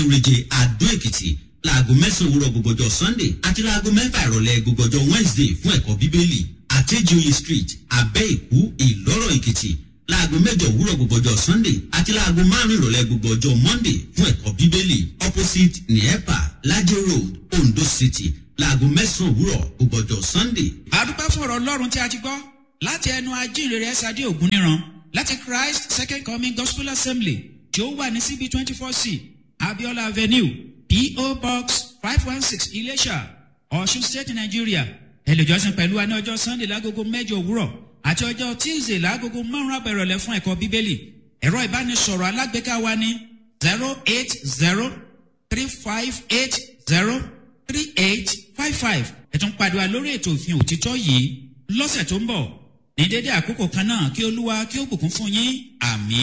òrèjè àdó èkìtì láago mẹ́sàn-án òwúrọ̀ gbogbo ọjọ́ sunday àti láago mẹ́fà ìrọ̀lẹ́ gbogbo ọjọ́ wednesday fún ẹ̀kọ́ bíbélì àtẹ́jọ́yè street abẹ́ ìkú ìlọ́rọ̀ èkìtì láago mẹ́jọ òwúrọ̀ gbogbo ọjọ́ sunday àti láago márùn ìrọ̀lẹ́ gbogbo ọjọ́ monday fún ẹ̀kọ́ bíbélì opposite nepa lajẹ road ondo city láago mẹ́sàn-án òwúrọ̀ gbogbo ọjọ́ sunday. àdúpẹ́ fún ọ̀rọ̀ ọlọ́run tí a ti gbọ́ láti ẹnu ajínrere ẹ̀sàdé ògúnníran láti christ second coming gospel assembly tí ó wà ní cb twenty four c abiola avenue po box five one six ilésà ọ̀ṣun state nigeria ẹlẹ́jọ́sìn pẹ̀lú wa ní ọjọ́ sunday lágogo mẹ́jọ òwúrọ̀ àti ọjọ́ tuesday lágogo márùn-ún àbẹ̀rọ̀lẹ̀ fún ẹ̀kọ́ bíbélì ẹ̀rọ ìbánisọ̀rọ̀ alágbèéká wa ní zero eight zero three five eight zero three eight five five ẹ̀tún pàdé wa lórí ètò òfin òtítọ́ yìí lọ́sẹ̀ tó ń bọ̀ ní dédé àkókò kan náà kí olúwa kí ó bùkún fún yín àmì.